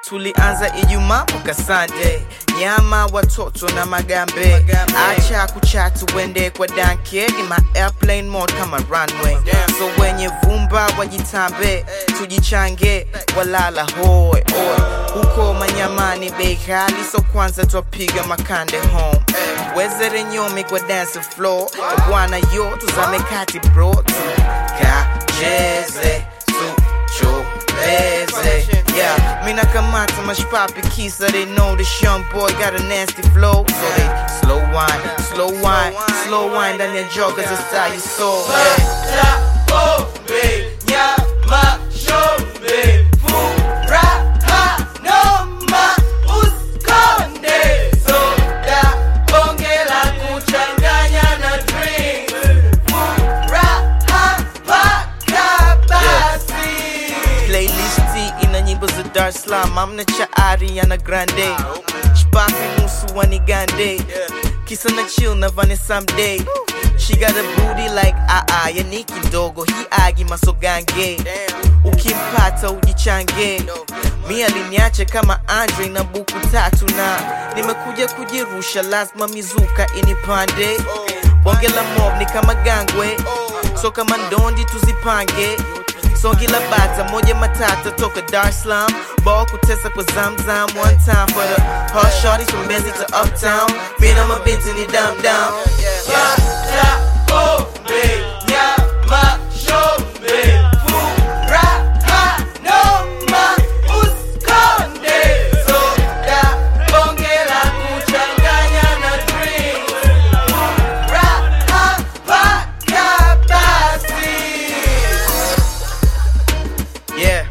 tulianza Ijumaa mpaka Sunday, nyama watoto na magambe, acha kuchatu wende kwa danke, ni ma airplane mode kama runway, so wenye vumba wajitambe, tujichange walala hoi oi, huko manyamani bei ghali, so kwanza twapiga makande home, wezere nyomi kwa dance floor, bwana yo tuzame kati bro, tukacheze tuchobeze yeah, mina kamata mashpapi kisa they know this young boy got a nasty flow so they slow wine, slow wine, slow wine ndani ya joggers inside your soul yeah. Playlisti ina nyimbo za Dar es Salaam, amna cha Ariana Grande, Shpapi nusu wanigande, kisa na chill na Vanessa Mdee. She got a booty like ah ah ya ni kidogo, hii agi masogange, ukimpata ujichange. Mi aliniache kama Andre na buku tatu, na nimekuja kujirusha, lazima mizuka inipande. Bonge la mob ni kama gangwe, so kama ndondi tuzipange songi la bata moja matata toka Dar es Salaam ball kutesa kwa zamzam one time for the hot shorties from Benzie to Uptown mina mabinti ni dam dam yeah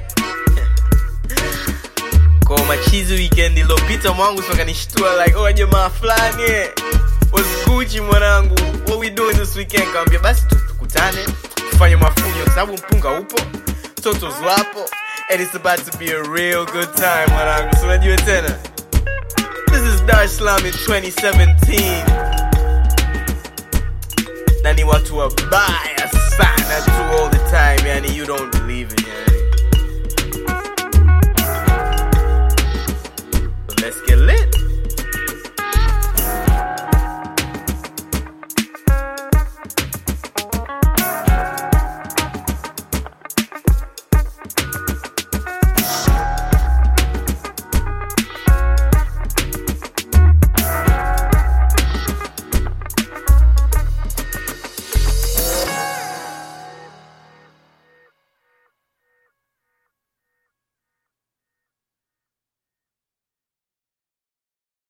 kwa machizi weekend ilopita mwangu sokanishtua like oh jamaa fulani eh, was Gucci mwanangu what we doing this weekend kawambia basi tu- tukutane tufanye mafunyo kwa sababu mpunga upo totos wapo and it's about to be a real good time mwanangu so unajua tena this is Dar es Salaam in 2017 na ni watu wabaya sana tu all the time yani you don't believe it yani.